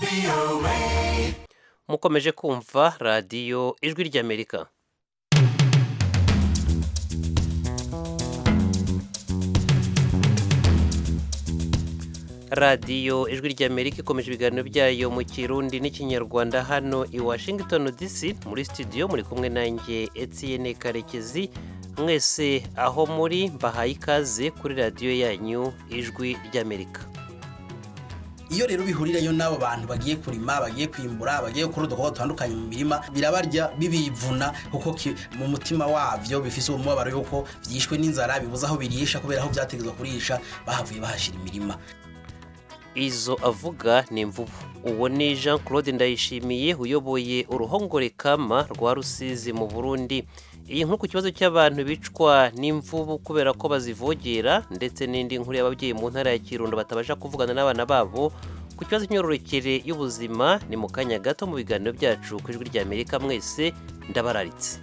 mukomeje kumva radiyo ijwi ry'amerika radiyo ijwi ry'amerika ikomeje ibiganiro byayo mu kirundi n'ikinyarwanda hano i washington dc muri studio muri kumwe nanjye etienne karekezi mwese aho muri mbahaye ikaze kuri radiyo yanyu ijwi ry'amerika iyo rero bihurirayo n'abo bantu bagiye kurima bagiye kwimbura bagiye gukora udukorwa dutandukanye mu mirima birabarya bibivuna kuko ki- mu mutima wabyo bifise uwo mubabaro yuko byishwe n'inzara bibuze aho birisha kubera aho byategezwa kurisha bahavuye bahashira imirima izo avuga ni imvubu uwo ni jean claude ndayishimiye uyoboye uruhongore kama rwa rusizi mu burundi iyi nkuru ku kibazo cy'abantu bicwa n'imvubu kubera ko bazivogera ndetse n'indi nkuru y'ababyeyi mu ntara ya kirundo batabasha kuvugana n'abana babo ku kibazo cy'imyororokere y'ubuzima ni mu kanya gato mu biganiro byacu ku ijwi ry'amerika mwese ndabararitse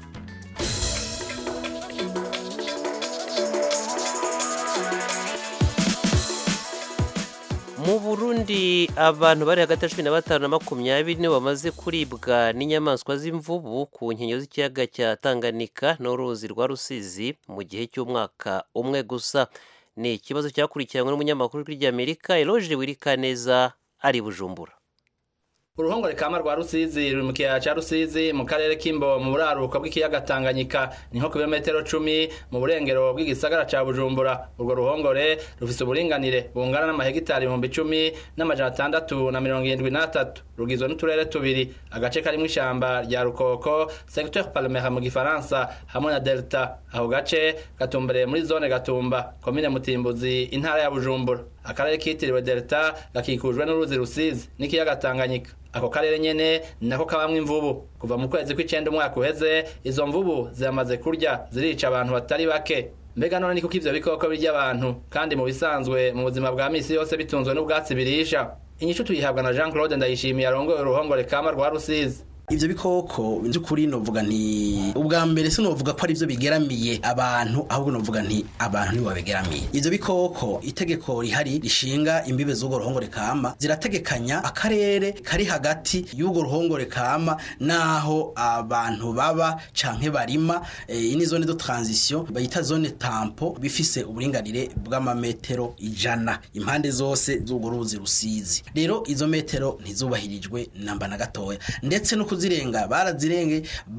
mu burundi abantu bari hagati ya cumi na batanu na makumyabiri nibo bamaze kuribwa n'inyamaswa z'imvubu ku nkengero z'ikiyaga cya tanganyika n'uruzi rwa rusizi mu gihe cy'umwaka umwe gusa ni ikibazo cyakurikiranywe n'umunyamakuru w'ijwi ry'amerika eloge wirikaneza ari i bujumbura uruhongore kama rwa rusizi ruri mu kiyaya ca rusizi mu karere k'imbo mu buraruko bw'ikiyaga tanganyika ni nko ku birometero cumi mu burengero bw'igisagara ca bujumbura urwo ruhongore rufise uburinganire bungana n'amahegitari ibihumbi icumi n'amajana atandatu na mirongo irindwi n'atatu rugizwe n'uturere tubiri agace karimwo ishamba rya rukoko secteur palmera mu gifaransa hamwe na delta ako gace gatumbereye muri zone gatumba komine mutimbuzi intara ya bujumbura akarere kitiriwe delta gakikujwe n'uruzi rusizi n'ikiyaga tanganyika ako karere nyene ni nako kabamwo imvubu kuva mu kwezi kw'icenda umwaka uheze izo mvubu ziramaze kurya zirica abantu batari bake mbega none ni kuko ivyo bikoko birya abantu kandi mu bisanzwe mu buzima bwa misi yose bitunzwe n'ubwatsi birisha inyishu tuyihabwa na jean claude ndayishimiye arongoye uruhongore kama rwa rusizi ivyo bikoko by'ukuri novuga nti ubwa mbere sinovuga ko ari byo bigeramiye abantu ahubwo novuga nti abantu nibo babigeramiye ivyo bikoko itegeko rihari rishinga imbibe z'urwo ruhongore kama zirategekanya akarere kari hagati y'urwo ruhongore kama naho abantu baba canke barima eh, iyi ni zone de transition bayita zone tampo bifise uburinganire bw'amametero ijana impande zose z'urwo ruzi rusizi rero izo metero ntizubahirijwe namba na gatoya ndetse no kuzirenga barazirenge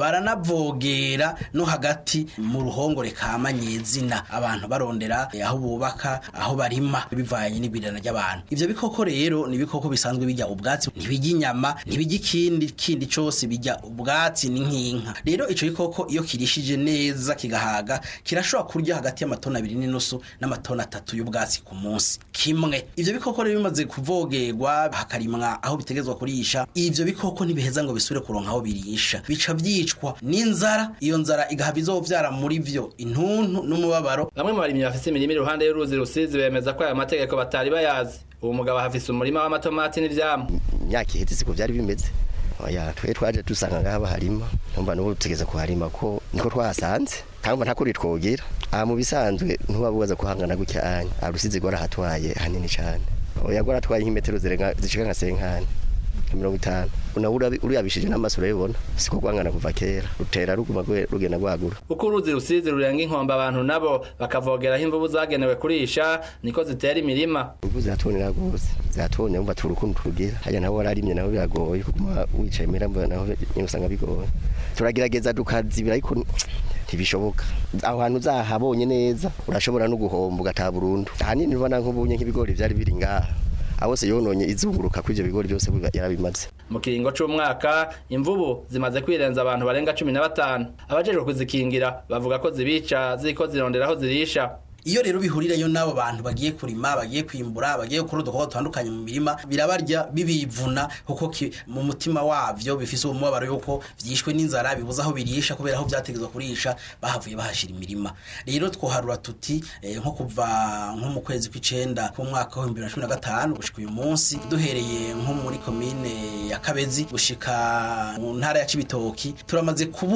baranavogera no hagati mu ruhongore kama nyezina abantu barondera eh, aho bubaka aho barima bivanye n'ibirana ry'abantu ivyo bikoko rero ni ibikoko bisanzwe bijya ubwatsi ntibijya inyama ntibijya ikindi kindi cose bijya ubwatsi ni nk'inka rero ico gikoko iyo kirishije neza kigahaga kirashobora kurya hagati y'amatoni abiri n'inusu n'amatoni atatu y'ubwatsi ku munsi kimwe ivyo bikoko rero bimaze kuvogerwa hakarimwa aho bitegezwa kurisha ivyo bikoko ntibiheza ngo bisubire kuronka aho birisha bica vyicwa n'inzara iyo nzara igahava izovyara muri vyo intuntu n'umubabaro bamwe mu barimyi bafise imirima iruhande y'uruzi rusizi bemeza ko aya mategeko batari bayazi uwo mugabo ahafise umurima w'amatomati n'ivyamwa imyaka iheze siko byari bimeze oya twe twaje dusanga ngaha baharima numva n'ubu tugeze kuharima ko niko twahasanze kangwa ntakuri twogira aha mu bisanzwe ntubabubaza kuhangana gutya anya arusizi gwarahatwaye hanini cane oya gwaratwaye nk'imetero zirenga zishika nka senkani nka mirongo itanu nawe urabi- uriyabishije n'amaso urabibona siko gwangana kuva kera rutera ruguma gwe- rugenda gwagura uko uruzi rusizi rurenga inkombe abantu nabo bakavogeraho imvubu zagenewe kurisha niko zitera imirima imvu ziratonera rwose ziratonera umva turukundo turugira hajya nawe wararimye nawe biragoye kuguma wicaye mera mbona naho nyine usanga bigoye turagerageza tukazibira ariko ntibishoboka aho hantu uzahabonye neza urashobora no guhomba ugataha burundu ahanini ubona nk'ubunye nk'ibigori byari biri ngaha aho se yononye izunguruka kuri ibyo bigori byose biba- yarabimaze mu kiringo c'umwaka imvubu zimaze kwirenza abantu barenga cumi na batanu abajejwe kuzikingira bavuga ko zibica ziriko zirondera aho zirisha iyo rero bihurirayo n'abo bantu bagiye kurima bagiye kwimbura bagiye gukora udukorwa dutandukanye mu mirima birabarya bibivuna kuko ki- mu mutima wavyo bifise uwo mubabaro yuko vyishwe n'inzara bibuze aho birisha kubera aho vyategezwa kurisha bahavuye bahashira imirima rero twoharura tuti eh, nko kuva nko mu kwezi kw'icenda k'umwaka w'ibihumbi bibiri na cumi na gatanu gushika uyu munsi duhereye nko muri komine ya kabezi gushika mu ntara ya cibitoki turamaze kubura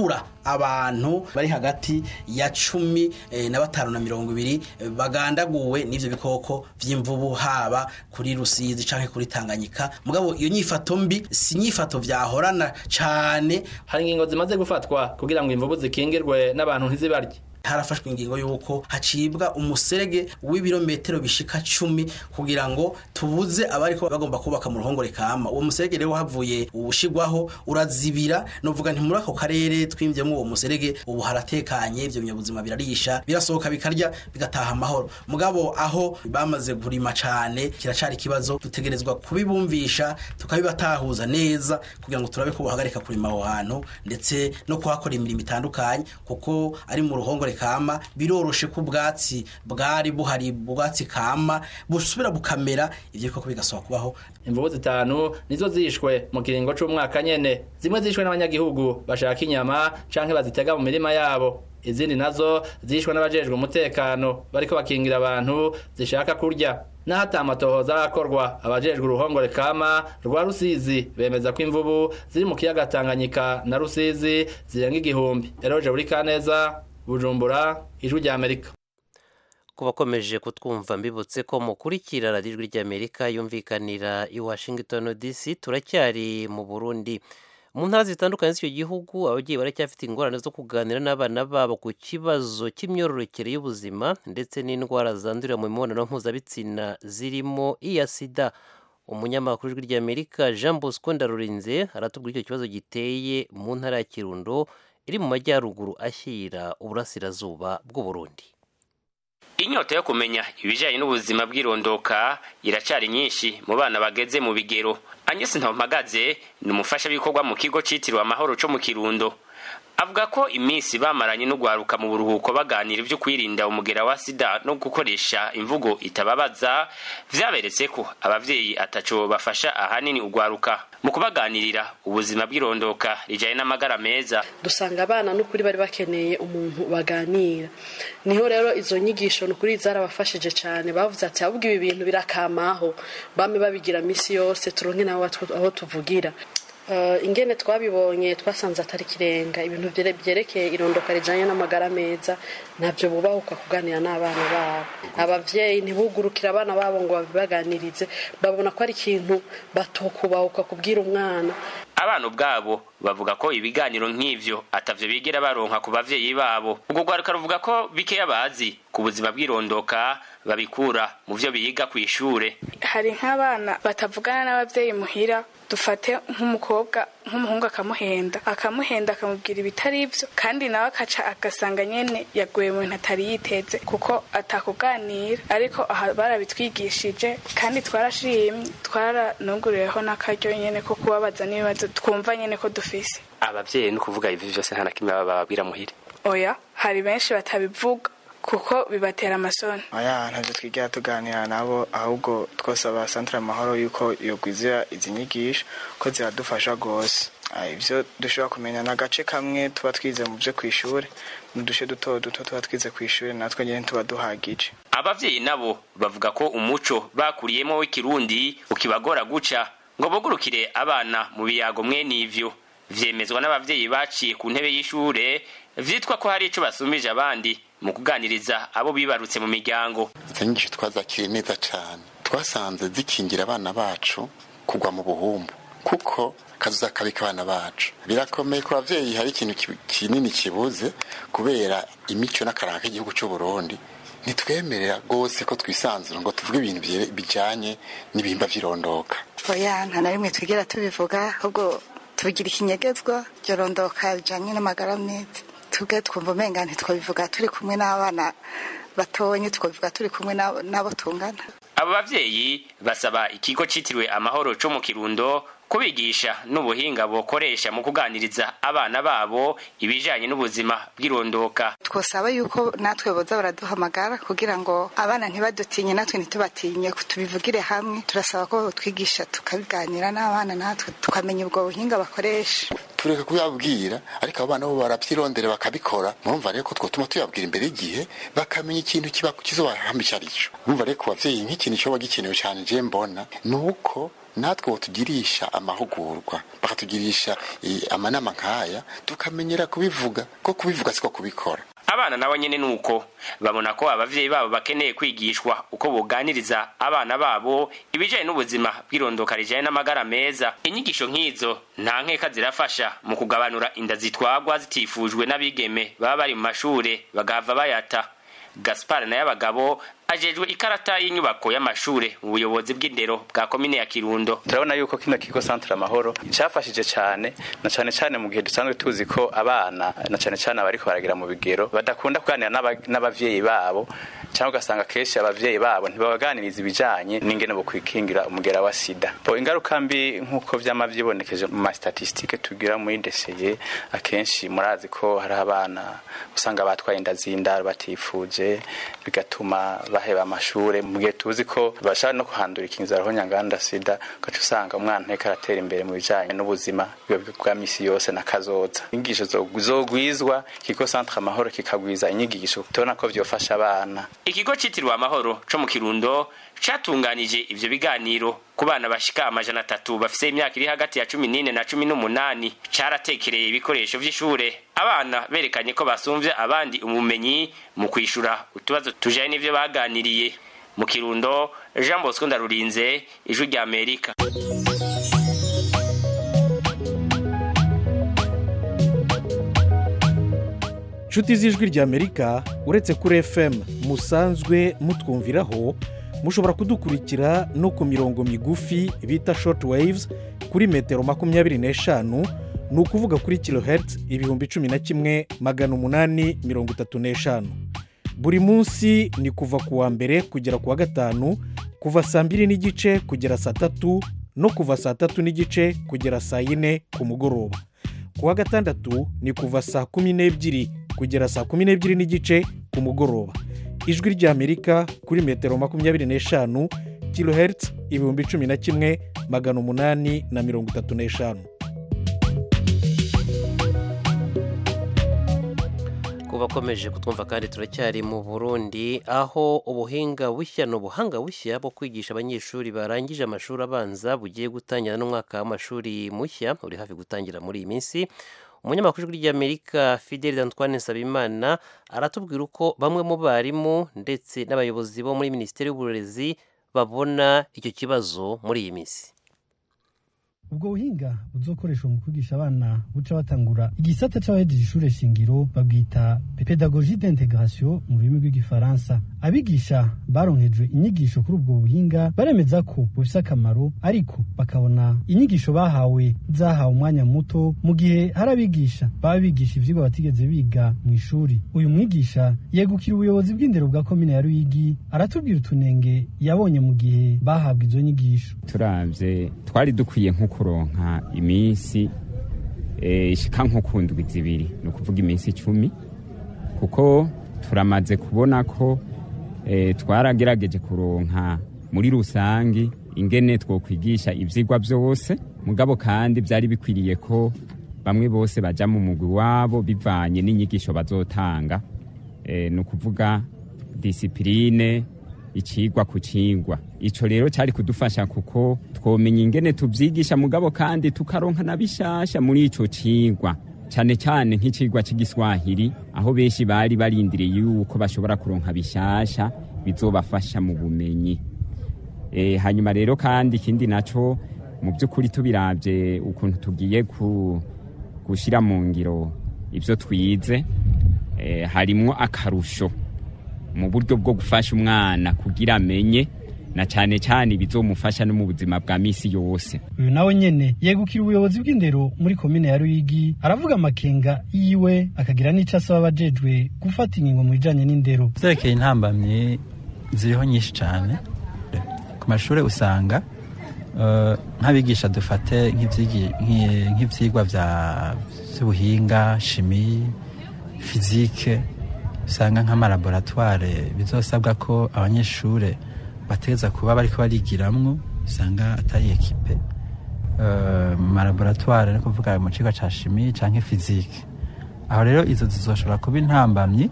abantu bari hagati ya cumi eh, na batanu na mirongo ibiri eh, bagandaguwe n'ivyo bikoko vy'imvubu haba kuri rusizi canke kuri tanganyika mugabo iyo nyifato mbi si nyifato vyahorana cane hari ingingo zimaze gufatwa kugira ngo imvubu zikingirwe n'abantu ntizibarye harafashwe ingingo y'uko hacibwa umuserege w'ibirometero bishika cumi kugira ngo tubuze abariko bagomba kubaka mu ruhongore kama uwo muserege rero havuye ubushigwaho urazibira novuga nti muri ako karere twimvyemo uwo muserege ubu haratekanye ivyo binyabuzima birarisha birasohoka bikarya bigataha amahoro mugabo aho bamaze kurima cane kiracari ikibazo dutegerezwa kubibumvisha tukabibatahuza neza kugira ngo turabe ko bohagarika kurima aho hantu ndetse no kuhakora imirimo itandukanye kuko ari mu ruhongore kama biroroshe ko ubwatsi bwari buhari ubwatsi kama busubira bukamera ivyo bikoko bigasaba kubaho imvubu zitanu nizo zishwe mu kiringo c'umwaka nyene zimwe zishwe n'abanyagihugu bashaka inyama canke bazitega mu mirima yabo izindi nazo zishwe n'abajejwe umutekano bariko bakingira abantu zishaka kurya naho ata amatohoza arakorwa abajejwe uruhongore kama rwa rusizi bemeza ko imvubu ziri mu kiyaga tanganyika na rusizi zirenga igihumbi eroje buri kaneza bujumbura ijwi rya amerika ku bakomeje kutwumva mbibutse ko mukurikira radiyo ijwi ry'amerika yumvikanira i washington dc turacyari mu burundi mu ntara zitandukanye z'icyo gihugu ababyeyi baracyafite ingorane zo kuganira n'abana babo ku kibazo cy'imyororokere y'ubuzima ndetse n'indwara zandurira mu mibonano mpuzabitsina zirimo iya sida umunyamakuru w'ijwi ry'amerika jean bosco ndarurinze aratubwira icyo kibazo giteye mu ntara ya kirundo iri mu majyaruguru ashyira uburasirazuba bw'uburundi inyota yo kumenya ibijyanye n'ubuzima bw'irondoka iracari nyinshi mu bana bageze mu bigero agnes ntampagaze ni umufashabikorwa mu kigo cyitiriwe amahoro cyo mu kirundo avuga ko iminsi bamaranye no guharuka mu buruhuko baganira ibyo kwirinda umugera wa sida no gukoresha imvugo itababaza vyaberetse ko abavyeyi ataco bafasha ahanini ugwaruka mu kubaganirira ubuzima bw'irondoka rijanye n'amagara meza dusanga abana n'ukuri bari bakeneye umuntu baganira niho rero izo nyigisho n'ukuri zarabafashije cyane bavuze ati ahubwo ibi bintu birakamaho bame babigira misi yose turonke nabo aho tuvugira ingene twabibonye twasanze atari kirenga ibintu byerekeye irondoka rijyanye n'amagara meza ntabyo bubahuka kuganira n'abana babo ababyeyi ntibugurukire abana babo ngo babibaganirize babona ko ari ikintu batokubahuka kubwira umwana abana ubwabo bavuga ko ibiganiro nk'ivyo atavyo bigera baronka ku bavyeyi babo ubwo rwaruka ruvuga ko bikeya bazi ku buzima bw'irondoka babikura mu vyo biga kw'ishure hari nk'abana batavugana n'abavyeyi muhira dufate nk'umukobwa nk'umuhungu akamuhenda akamuhenda akamubwira ibitari ibyo kandi nawe akaca agasanga nyene yaguye mu bintu atari yiteze kuko atakuganira ariko aha barabitwigishije kandi twarashimye twaranuguriyeho n'akaryo nyene ko kubabaza n'ibibazo twumva nyene ko dufise abavyeyi ni ukuvuga ivi vyose nta na kimwe bababwira muhira oya hari benshi batabivuga kuko bibatera amasoni oya ntabyo twigera tuganira nabo ahubwo twosaba santire amahoro yuko yogwizira izi nyigisho ko ziradufasha rwose ibyo dushobora kumenya ni agace kamwe tuba twize mu byo ku ishuri n'uduce duto duto tuba twize ku ishuri natwe nyine tuba duhagije abavyeyi nabo bavuga ko umuco bakuriyemo w'ikirundi ukibagora guca ngo bugurukire abana mu biyago mwene ivyo vyemezwa n'abavyeyi baciye ku ntebe y'ishure vyitwa ko hari ico basumije abandi mu kuganiriza abo bibarutse mu miryango izo nyigisho twazakiriye neza cyane twasanze zikingira abana bacu kugwa mu buhumbu kuko kazuza kabika abana bacu birakomeye ku bavyeyi hari ikintu kinini kibuze kubera imico n'akaranga k'igihugu cy'u Burundi ntitwemerera rwose ko twisanzura ngo tuvuge ibintu bijanye n'ibihimba vy'irondoka oya nta na rimwe twigera tubivuga ahubwo tubigira ikinyegezwa ryorondoka bijanye n'amagara meza tubwe twumva umenga ntitwabivuga turi kumwe n'abana batonye twabivuga turi kumwe n'abo tungana abo bavyeyi basaba ikigo citiriwe amahoro co mu kirundo kubigisha n'ubuhinga bokoresha mu kuganiriza abana babo ibijanye n'ubuzima bw'irondoka twosaba yuko natwe boza baraduhamagara kugira ngo abana ntibadutinye natwe ntitubatinye tubivugire hamwe turasaba ko twigisha tukabiganira n'abana natwe tukamenya ubwo buhinga bakoresha tureka kubabwira ariko abo bana bo baravyirondera bakabikora murumva rero ko twotuma tuyabwira imbere y'igihe bakamenya ikintu kiba kizobahamba ico arico murumva rero ku bavyeyi nk'ikintu coba gikenewe cane je mbona ni uko natwe tugirisha amahugurwa bakatugirisha eh, amanama nk'aya tukamenyera kubivuga ko kubivuga siko kubikora abana nabo nyene nuko babona ko abavyeyi babo bakeneye kwigishwa uko boganiriza abana babo ibijanye n'ubuzima bw'irondoka rijanye n'amagara meza inyigisho nk'izo nta nkeka zirafasha mu kugabanura inda zitwagwa zitifujwe n'abigeme baba bari mu mashure bagahava bayata gaspar naye abagabo ajejwe ikarata y'inyubako y'amashure mu buyobozi bw'indero bwa komine ya kirundo turabona yuko kino kigo centre amahoro cyafashije cyane na cyane cyane mu gihe dusanzwe tuzi ko abana na cyane cyane abariko baragira mu bigero badakunda kuganira n'aba- n'abavyeyi babo cyangwa ugasanga kenshi abavyeyi babo ntibabaganiriza ibijanye n'ingene bo kwikingira umugera wa sida bo ingaruka mbi nk'uko vyama vyibonekeje mu mastatistike tugira muri deseye akenshi murazi ko hari abana usanga batwaye inda z'indaro batifuje bigatuma baheba amashure mu gihe tuzi ko bashaka no kuhandura ikinzara ho nyanganda sida ugaca usanga umwana nteko aratera imbere mu bijanye n'ubuzima bwiwe bwa misi yose na kazoza inyigisho zo- zogwizwa ikigo centre amahoro kikagwiza inyigisho tubona ko vyofasha abana ikigo citiriwe amahoro co mu kirundo catunganije ivyo biganiro ku bana bashika amajana atatu bafise imyaka iri hagati ya cumi n'ine na cumi n'umunani caratekereye ibikoresho vy'ishure abana berekanye ko basumvye abandi ubumenyi mu kwishura utubazo tujanye n'ivyo baganiriye mu kirundo jean bosco ndarurinze ijwi rya amerika nshuti z'ijwi ry'amerika uretse kuri fm musanzwe mutwumviraho mushobora kudukurikira no ku mirongo migufi bita short waves kuri metero makumyabiri n'eshanu ni ukuvuga kuri kilohertz ibihumbi cumi na kimwe magana umunani mirongo itatu n'eshanu buri munsi ni kuva ku wa mbere kugera ku wa gatanu kuva saa mbiri n'igice kugera saa tatu no kuva saa tatu n'igice kugera saa yine ku mugoroba ku wa gatandatu ni kuva saa kumi n'ebyiri kugera saa kumi n'ebyiri n'igice ku mugoroba ijwi ry'amerika kuri metero makumyabiri n'eshanu kilohertz ibihumbi cumi na kimwe magana umunani na mirongo itatu n'eshanu ku bakomeje kutwumva kandi turacyari mu burundi aho ubuhinga bushya ni ubuhanga bushya bwo kwigisha abanyeshuri barangije amashuri abanza bugiye gutangira n'umwaka w'amashuri mushya uri hafi gutangira muri iyi minsi umunyamakuru w'ijwi ry'amerika fidel antoine nsabimana aratubwira uko bamwe mu barimu ndetse n'abayobozi bo muri minisiteri y'uburezi babona icyo kibazo muri iyi minsi ubwo buhinga buzokoreshwa mu kwigisha abana buca batangura igisata c'abahejeje ishure shingiro babwita pedagogie d'integration mu rurimi rw'igifaransa abigisha baronkejwe inyigisho kuri ubwo buhinga baremeza ko bufise akamaro ariko bakabona inyigisho bahawe zahawe umwanya muto mu gihe hari abigisha baba bigisha ivyigwa batigeze biga mu ishuri uyu mwigisha yegukira ubuyobozi bw'indero bwa komine ya ruyigi aratubwira utunenge yabonye mu gihe bahabwa izo nyigisho turavye twari dukwiye nko kuronka iminsi eh, ishika nko ku ndwi zibiri ni ukuvuga iminsi icumi kuko turamaze kubona ko eh, twaragerageje kuronka muri rusangi ingene twokwigisha ivyigwa vyose mugabo kandi vyari bikwiriye ko bamwe bose baja mu mugwi wabo bivanye n'inyigisho bazotanga eh, ni ukuvuga disipurine icigwa ku cigwa ico rero cari kudufasha kuko twomenya ingene tuvyigisha mugabo kandi tukaronka na bishasha muri ico cigwa cane cane nk'icigwa c'igiswahili aho benshi bari barindiriye yuko bashobora kuronka bishasha bizobafasha mu bumenyi e, hanyuma rero kandi ikindi naco mu by'ukuri tubiravye ukuntu tugiye ku gushira mu ngiro ivyo twize e, harimwo akarusho mu buryo bwo gufasha umwana kugira amenye na cyane cyane bizomufasha no mu buzima bwa misi yose uyu nawe nyene yegukira ubuyobozi bw'indero muri komine ya ruyigi aravuga amakenga yiwe akagira n'ico asaba abajejwe gufata ingingo mu bijanye n'indero vyerekeye intambamyi ziriho nyinshi cyane ku mashuri usanga eh, nk'abigisha dufate nk'ivyigi- nk'i- nk'ivyigwa vya- vy'ubuhinga shimi fizike usanga nk'amalaboratware bizosabwa ko abanyeshure bategeza kuba bariko barigiramwo usanga atari ekipe eh, mu malaboratware ni kuvuga mu kigo cya shimi cyangwa fizike aho rero izo zizoshobora kuba intambamyi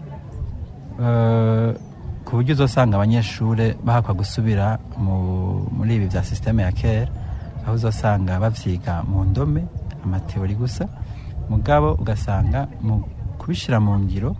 eh, ku buryo uzosanga abanyeshuri bahakwa gusubira mu- muri ibi bya sisiteme ya kera aho uzosanga bavyiga mu ndome amateori gusa mugabo ugasanga mu kubishyira mu ngiro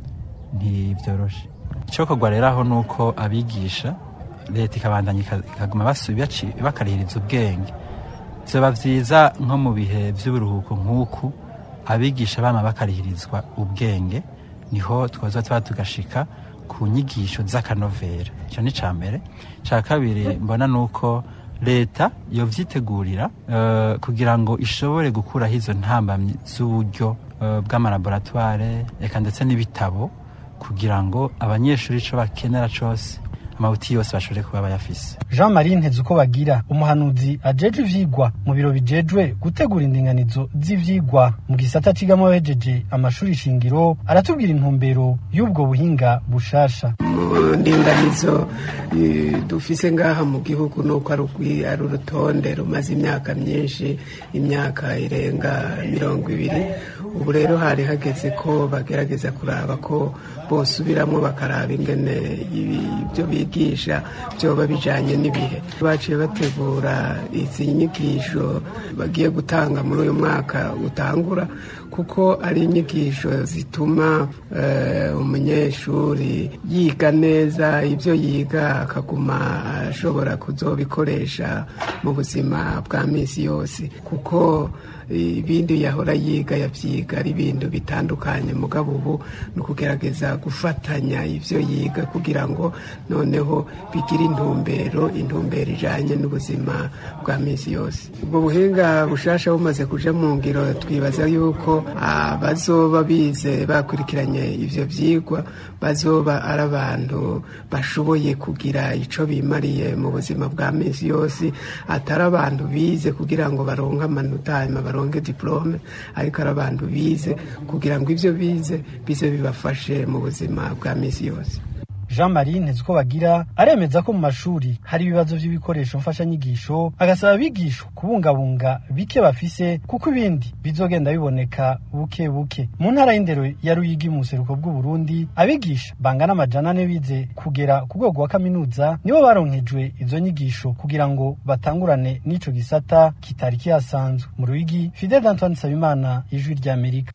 ntibyoroshe icyokorwa rero aho ni uko abigisha leta ikabandanya ika- ikaguma basu- baci- bakarihiriza ubwenge vyoba vyiza nko mu bihe vy'uburuhuko nk'uku abigisha bama bakarihirizwa ubwenge niho twoza tuba tugashika ku nyigisho z'akanovera icyo ni ca mbere ca kabiri mbona ni uko leta yovyitegurira eh, kugira ngo ishobore gukuraho izo ntambamyi z'uburyo eh, bw'amalaboratware eka ndetse n'ibitabo kugira ngo abanyeshuri ico bakenera cose amabuti yose bashobore kuba bayafise jean marie nteze uko bagira umuhanuzi ajeje ivyigwa mu biro bijejwe gutegura indinganizo z'ivyigwa mu gisata cigamo abahejeje amashuri shingiro aratubwira intumbero y'ubwo buhinga bushasha mu ndinganizo eh, dufise ngaha mu gihugu nuko ari ugwi- ari urutonde rumaze imyaka myinshi imyaka irenga mirongo ibiri ubu rero hari hageze ko bagerageza kuraba ko bosubiramwo bakaraba ingene ibi- ibyo bigisha byoba bijanye n'ibihe baciye bategura izi nyigisho bagiye gutanga muri uyu mwaka utangura kuko ari inyigisho zituma eh, umunyeshuri yiga neza ibyo yiga akaguma ashobora kuzobikoresha mu buzima bwa minsi yose kuko ibindi yahora yiga yabyiga ari ibintu bitandukanye mugabo ubu ni ukugerageza gufatanya ibyo yiga kugira ngo noneho bigire intumbero intumbero ijanye n'ubuzima bwa minsi yose ubwo buhinga bushasha bumaze kuja mu ngiro twibaza yuko abazoba bize bakurikiranye ivyo vyigwa bazoba ari abantu bashoboye kugira ico bimariye mu buzima bwa minsi yose atari abantu bize kugira ngo baronke amanota hanyuma baronke diplome ariko ari abantu bize kugira ngo ivyo bize bize bibafashe mu buzima bwa minsi yose jean marie nteze uko bagira aremeza ko mu mashuri hari ibibazo by'ibikoresho mfashanyigisho agasaba abigisha kubungabunga bike bafise kuko ibindi bizogenda biboneka buke buke mu ntara y'indero ya ruyigi mu buseruko bw'uburundi abigisha bangana amajana ane bize kugera ku rwego wa kaminuza nibo baronkejwe izo nyigisho kugira ngo batangurane n'ico gisata kitari kihasanzwe mu ruyigi fidel antoine nsabimana ijwi ry'amerika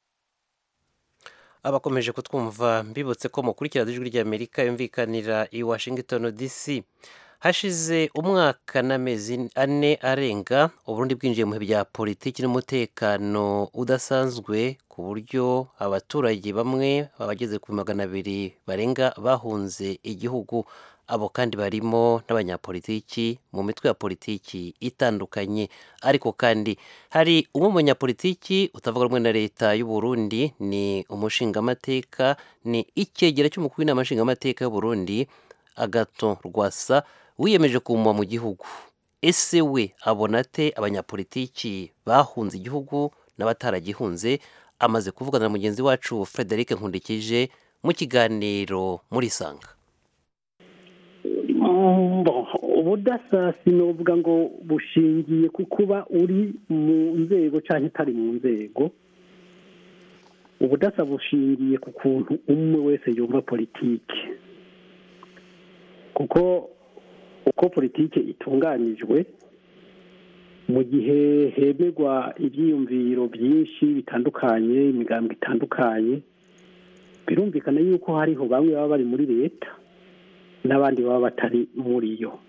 abakomeje kutwumva mbibutse ko mukurikira ijwi ry'amerika yumvikanira i washington dc hashize umwaka n'amezi ane arenga uburundi bwinjiye mu bihe bya politiki n'umutekano udasanzwe ku buryo abaturage bamwe abageze ku magana abiri barenga bahunze igihugu abo kandi barimo n'abanyapolitiki mu mitwe ya politiki itandukanye ariko kandi hari umwe mu banyapolitiki utavuga rumwe na leta y'u Burundi ni umushingamateka ni icyegera cy'umukuru w'inama nshingamateka y'u Burundi agato rwasa wiyemeje kumva mu gihugu ese we abona ate abanyapolitiki bahunze igihugu n'abataragihunze amaze kuvugana na mugenzi wacu frederic nkundikije mu kiganiro muri sanga ubudasa sinovuga ngo bushingiye ku kuba uri mu nzego cyangwa utari mu nzego ubudasa bushingiye ku kuntu umwe wese yumva politiki kuko uko politiki itunganyijwe mu gihe hemerwa ibyiyumviro byinshi bitandukanye imigambi itandukanye birumvikana yuko hariho bamwe baba bari muri leta n'abandi baba batari muri yo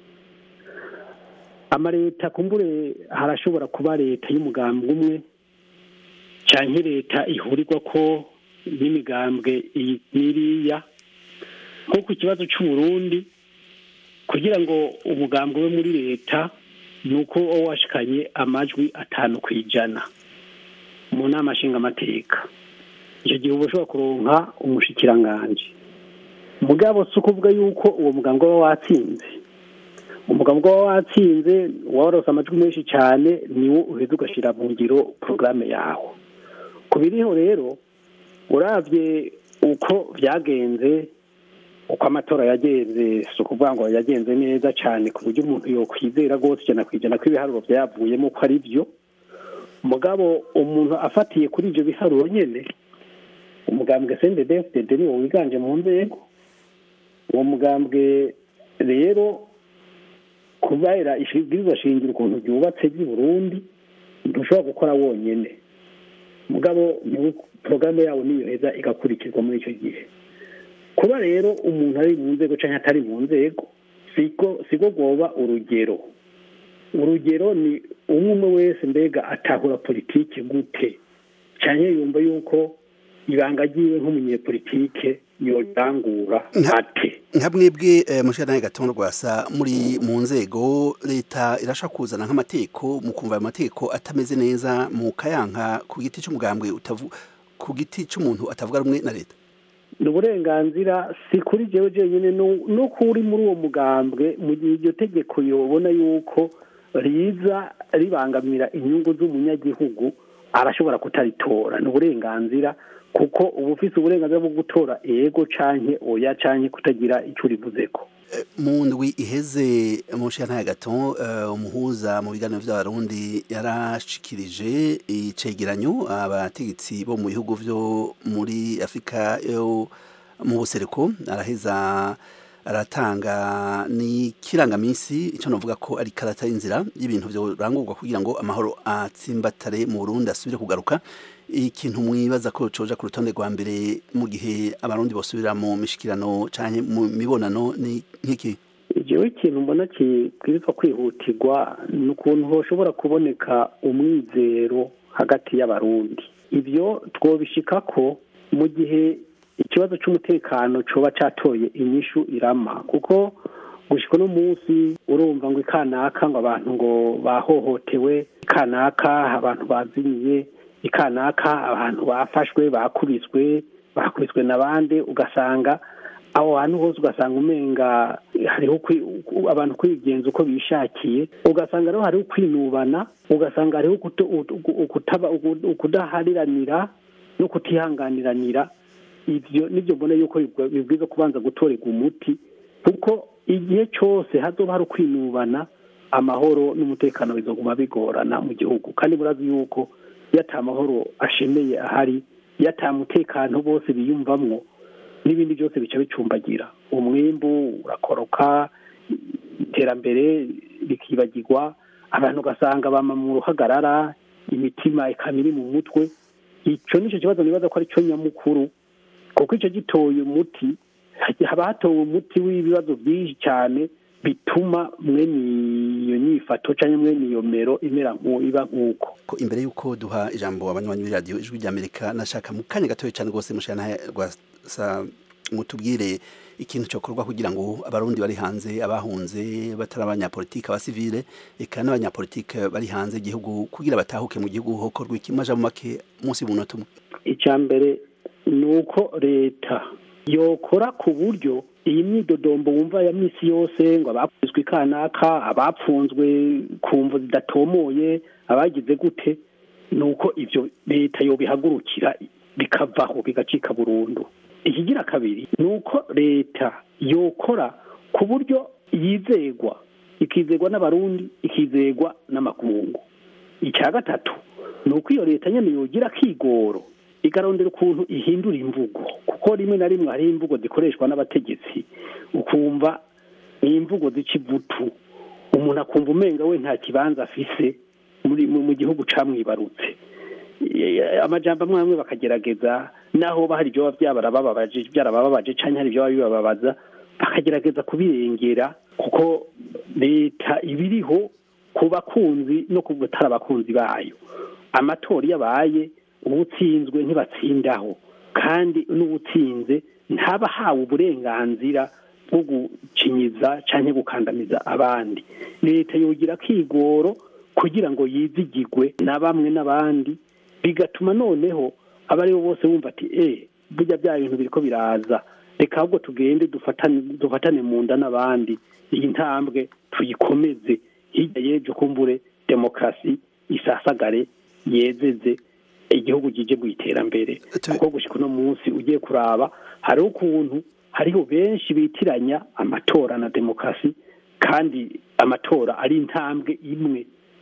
amaleta kumbure harashobora kuba leta y'umugambwe umwe cyangwa leta ihurirwa ko n'imigambwe iyi n'iriya nko ku kibazo cy'uburundi kugira ngo umugambwe we muri leta ni uko washikanye amajwi atanu ku ijana mu nama nshingamateka icyo gihe uba ushobora kuronka umushikiranganji mugabo si ukuvuga yuko uwo mugambwe waba watsinze umugambwe waba watsinze warose amajwi menshi cyane niwo uheza ugashyira mu ngiro porogaramu yawo ku biriho rero urabye uko byagenze uko amatora yagenze si ukuvuga ngo yagenze neza cyane ku buryo umuntu yokwizera rwose ijana ku ijana ko ibiharuro byayavuyemo ko ari byo mugabo umuntu afatiye kuri ibyo biharuro nyine umugambwe sendedefudede niwo wiganje mu nzego uwo mugambwe rero kubera ibwirizwa shingiro ukuntu ryubatse ry'i burundi ntushobora gukora wonyine mugabo porogaramu yawo niyo heza igakurikizwa muri icyo gihe kuba rero umuntu ari mu nzego cyangwa atari mu nzego siko rwoba urugero urugero ni umwe umwe wese mbega atahura politiki gute cyane yumva yuko ibanga ryiwe nk'umunyepolitike yotangura ate nka mwebwe mushana gatondo rwasa muri mu nzego leta irasha kuzana nk'amategeko mu kumva ayo mategeko atameze neza mu kayanka ku giti cy'umugambwe utavu ku giti cy'umuntu atavuga rumwe na leta ni uburenganzira si kuri jewe jenyine no kuri muri uwo mugambwe mu gihe iryo tegeko yobona yuko riza ribangamira inyungu z'umunyagihugu arashobora kutaritora ni uburenganzira kuko uba ufite uburenganzira bwo gutora ego canke oya canke kutagira icyo urivuze ko mu ndwi iheze mu nshinga gato umuhuza mu biganiro by'abarundi yarashikirije icegeranyo abategetsi bo mu bihugu byo muri afurika yo mu buseruko araheza aratanga n'ikirangaminsi icyo navuga ko ari karata y'inzira y'ibintu birangurwa kugira ngo amahoro atsimbatare mu burundi asubire kugaruka ikintu mwibaza ko coja ku rutonde rwa mbere mu gihe abarundi bosubira mu mishikirano canke mu mibonano ni nk'iki jewe ikintu mbona kibwirizwa kwihutirwa ni ukuntu hoshobora kuboneka umwizero hagati y'abarundi ibyo twobishika ko mu gihe ikibazo cy'umutekano coba catoye inyishu irama kuko gushika uno munsi urumva ngo ikanaka ngo abantu ngo bahohotewe ikanaka abantu bazimiye ikanaka abantu bafashwe bakubiswe bakubiswe n'abandi ugasanga aho hantu hose ugasanga umenga hariho abantu kwigenza uko bishakiye ugasanga rero hariho kwinubana ugasanga hariho ukudahariranira no kutihanganiranira ibyo nibyo mbona yuko bibwiza kubanza gutorerwa umuti kuko igihe cyose hazoba hari ukwinubana amahoro n'umutekano bizoguma bigorana mu gihugu kandi murazi yuko iyo ata amahoro ashemeye ahari iyo ata mutekano bose biyumvamwo n'ibindi byose bica bicumbagira umwimbu urakoroka iterambere rikibagirwa abantu ugasanga bama mu ruhagarara imitima ikaba iri mu mutwe icyo nicyo kibazo nibaza ko ari cyo nyamukuru kuko icyo gitoye umuti haba hatowe umuti w'ibibazo byinshi cyane bituma mwene iyo nyifato cyangwa mwene iyo mero imera iba nk'uko ko imbere y'uko duha ijambo abanywanyi b'iradiyo ijwi ry'amerika nashaka mu kanya gatoya cyane rwose mushana rwasa mutubwire ikintu cyokorwa kugira ngo abarundi bari hanze abahunze batari abanyapolitike abasivile eka n'abanyapolitike bari hanze igihugu kugira batahuke mu gihugu hokorwa iki maja mu make munsi y'umunota umwe icya mbere ni uko leta yokora ku buryo iyi myidodombo wumva ya minsi yose ngo abakubiswe ikanaka abapfunzwe ku mvu zidatomoye abagize gute ni uko ibyo leta yobihagurukira bikavaho bigacika burundu ikigira kabiri ni uko leta yokora ku buryo yizegwa ikizegwa n'abarundi ikizegwa n'amakungu icya gatatu ni uko iyo leta nyine yogira akigoro igarondera ukuntu ihindura imvugo kuko rimwe na rimwe hari imvugo zikoreshwa n'abategetsi ukumva ni imvugo zica ivutu umuntu akumva umenga we nta kibanza afise mu gihugu camwibarutse amajambo amwe amwe bakagerageza naho hari ibyo byarabababaje byarabababaje cyangwa hari ibyo bibababaza bakagerageza kubirengera kuko leta iba iriho ku bakunzi no ku batari abakunzi bayo amatora iyo abaye uwutsinzwe ntibatsindaho kandi n'uwutsinze ntaba ahawe uburenganzira bwo gucinyiza cyangwa gukandamiza abandi leta yogira akigoro kugira ngo yizigigwe na bamwe n'abandi bigatuma noneho aba aribo bose bumva ati eee burya bya bintu biri ko biraza reka ahubwo tugende dufatane mu nda n'abandi iyi ntambwe tuyikomeze hirya y'ejo kumbure demokarasi isasagare yezeze igihugu kije mu iterambere kuko gushyika uno munsi ugiye kuraba hariho ukuntu hariho benshi bitiranya amatora na demokarasi kandi amatora ari intambwe imwe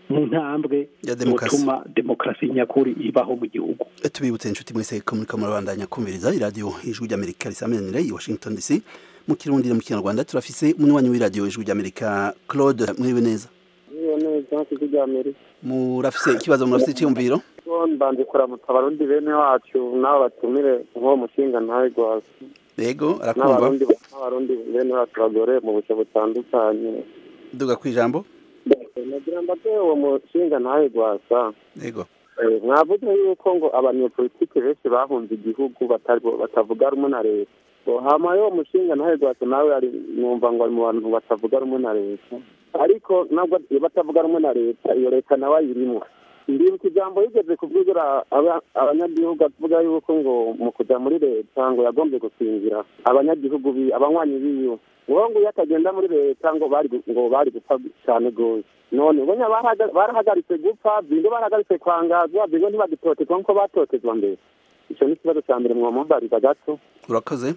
mu ntambwe Ya demokarasi. gutuma demokarasi nyakuri ibaho mu gihugu tubibutse inshuti mwese ko muriko murabandanya kumviriza iradiyo ijwi ry'amerika risamenanira i washington dc mu kirundi no mu kinyarwanda turafise umunywanyi w'iradiyo ijwi ry'amerika claude mwiriwe neza Iyo neza kigo rya Amerika. murafise ikibazo murafise icyumviro Mbanje kuramutsa abarundi bene wacu n'abo batumire nk'uwo mushinga ntawe rwose. yego arakumva N'abarundi n'abarundi bene wacu bagore mu buce butandukanye. duga ku ijambo Nagira mbate uwo mushinga ntawe rwasa. yego Eh, mwavuze yuko ngo abanyepolitike benshi bahunze igihugu batari- batavuga rumwe na leta ngo hama yo mushinga ntawe rwasa nawe ari numva ngo ari mu bantu batavuga rumwe na leta ariko nabwo iyo batavuga rumwe na leta iyo leta nawe ayirimo ndibuka ijambo yigeze kuvugira aba- abanyagihugu avuga yuko ngo mu kuja muri leta ngo yagombye gukingira abanyagihugu bi abanywanyi biwe ngo ngo iyo atagenda muri leta ngo bari gu- ngo bari gupfa cyane rwose none ngo nya barahaga- barahagaritse gupfa bingo barahagaritse kwangazwa bingo ntibagitotezwa nk'uko batotezwa mbere icyo ni ikibazo cya mbere mwamubariza gato urakoze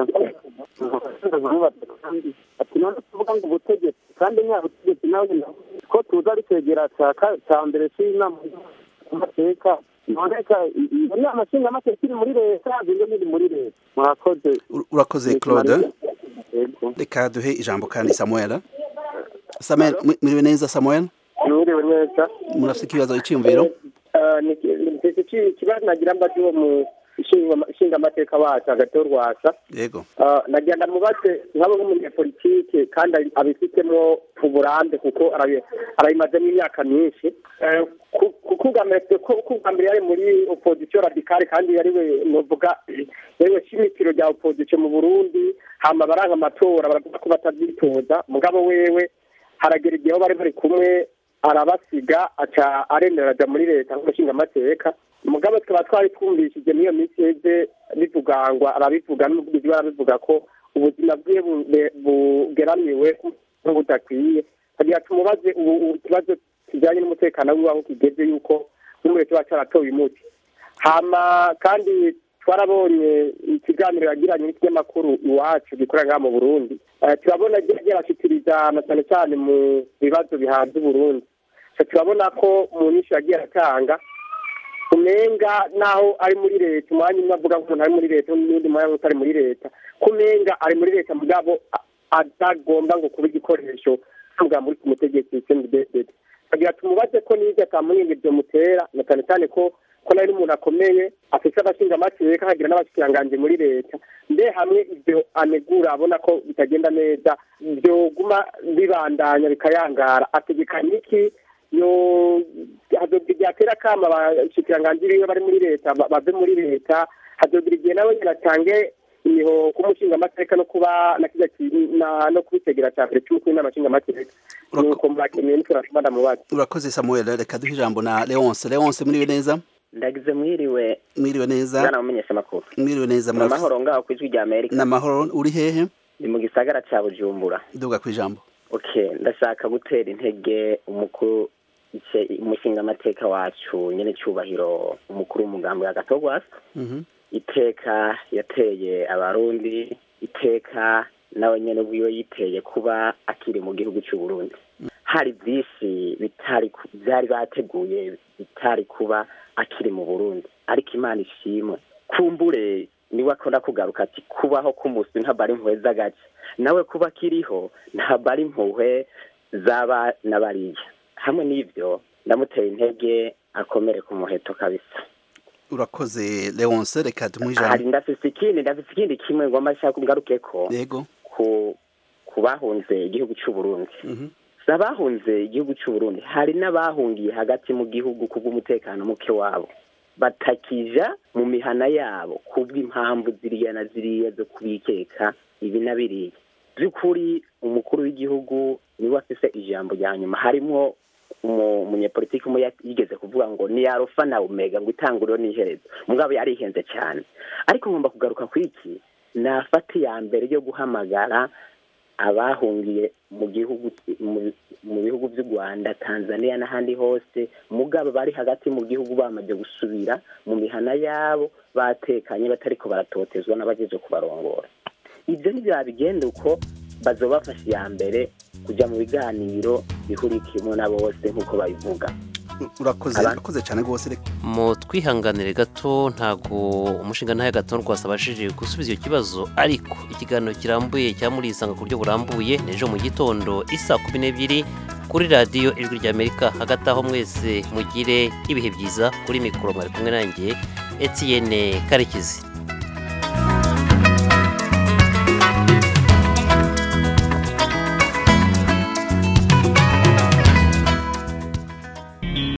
ati none tuvuga ngo ubutegetsi kandi nya butegetsi nawe nyine ko tuza ari kwegera cya ka- cya mbere cy'inama amateka none ka iyo nama nshingamateka iri muri leta bingo ntiri muri leta mwakoze urakoze claude reka duhe ijambo kandi samuel samuel mwi- mwiriwe neza samuel mwiriwe neza murafise ikibazo icyumviro ikibazo nagira mbaze uwo mu nshingamateka wacu hagati y'urwasa yego nagira ndamubaze nk'abo nk'umunyapolitike kandi abi- abifitemo uburambe kuko arabi- arabimazemo imyaka myinshi Eh, ku- kuko ubwa mbere ko kuko ubwa mbere yari muri opozisiyo radikale kandi yari we novuga yariwe shimikiro rya opozisiyo mu burundi hama baranga amatora baravuga ko batabyitoza mugabo wewe haragera igihe aho bari bari kumwe arabasiga aca aremera aja muri leta nk'umushingamateka mugabo tukaba twari twumvishije n'iyo minsi yeze bivuga ngo arabivuga n'umuvugizi we arabivuga ko ubuzima bwiwe bu- bugeramiwe nk'ubudakwiye kagira tumubaze ubu ubu ikibazo kijyanye n'umutekano wiwe aho kigeze yuko nk'umureke wacu aratoye umuti hama kandi twarabonye ikiganiro yagiranye n'ikinyamakuru iwacu gikorera ngaha mu burundi Eh, turabona ryagiye arashikiriza na cyane cyane mu bibazo bihanze uburundi So, turabona ko mu nyinshi yagiye aratanga kumenga naho ari muri leta umwanya umwe avuga nk'umuntu ari muri leta n'undi mwanya utari muri leta kumenga ari muri leta mugabo a- atagomba ngo kuba igikoresho tuvuga muri ku mutegetsi cnddd kagira tumubaze ko n'ibyo atamunyenge byomutera na cyane cyane ko ko nawe n'umuntu akomeye afite abashingamateka akagira n'abashikiranganji muri leta mbe hamwe ibyo anegura abona ko bitagenda neza byoguma bibandanya bikayangara ategekanya iki yo hazogira igihe atera akama abashikiranganji biwe bari muri leta ba- bave muri leta hazogira igihe nawe nyine atange imiho k'umushingamateka no kuba na kirya ki- na- no kubitegera cya mbere cy'umukuru w'inama nshingamateka nuko murakeneye nitwe ndamubaza urakoze samuel reka duhe ijambo na leonce leonce mwiriwe neza ndagize mwiriwe mwiriwe neza bwana mumenyesha makuru mwiriwe neza mu mahoro ngaho ku ijwi rya amerika n'amahoro uri hehe ni mu gisagara ca bujumbura duga ku ijambo okay ndashaka gutera intege umukuru ice- umushingamateka wacu nyene cyubahiro umukuru w'umugambi wa gatogwasa Mhm. iteka yateye abarundi iteka nawe nyene ubwiwe yiteye kuba akiri mu gihugu cy'u Burundi hari byinshi bitari ku- byari bateguye bitari kuba akiri mu Burundi ariko Imana ishimwe kumbure niwe akunda kugaruka ati kubaho k'umusi ntabwo ari impuhwe z'agace nawe kuba akiriho ntabwo ari impuhwe zaba na bariya hamwe n'ibyo ndamuteye intege akomere ku muheto kabisa urakoze leonce reka tumuhe hari ijambo ndafise ikindi ndafise ikindi kimwe ngomba nshaka ngaruke ko yego ku ku bahunze igihugu cy'u Burundi Mhm. si abahunze igihugu cy'u Burundi hari n'abahungiye hagati mu gihugu kubw'umutekano muke wabo batakija mu mihana yabo kubw'impamvu ziriya na ziriya zo kubikeka ibi na biriya by'ukuri umukuru w'igihugu niwe afise ijambo rya nyuma harimwo umu- umunyepolitiki umwe ya- yigeze kuvuga ngo ni arufa na omega ngo itanguriro n'iherezo mugabo yarihenze cyane ariko ngomba kugaruka ku iki nafata iya mbere yo guhamagara abahungiye mu gihugu mu- mu bihugu by'u rwanda tanzania n'ahandi hose mugabo bari hagati mu gihugu bamaze gusubira mu mihana yabo batekanye batariko baratotezwa n'abagejeje kubarongora ibyo ntibyabigenda uko bazobafasha iya mbere kujya mu biganiro bihurikiyemo na bose nk'uko babivuga urakoze Abandi- urakoze cyane rwose reka mu twihanganire gato ntago umushinga ntahe gato rwasabashije gusubiza icyo kibazo ariko ikiganiro kirambuye cya murisanga ku buryo burambuye n'ejo mu gitondo isa kumi n'ebyiri kuri radiyo ijwi ry'amerika hagati aho mwese mugire ibihe byiza kuri mikoro mwari kumwe nanjye etienne karekezi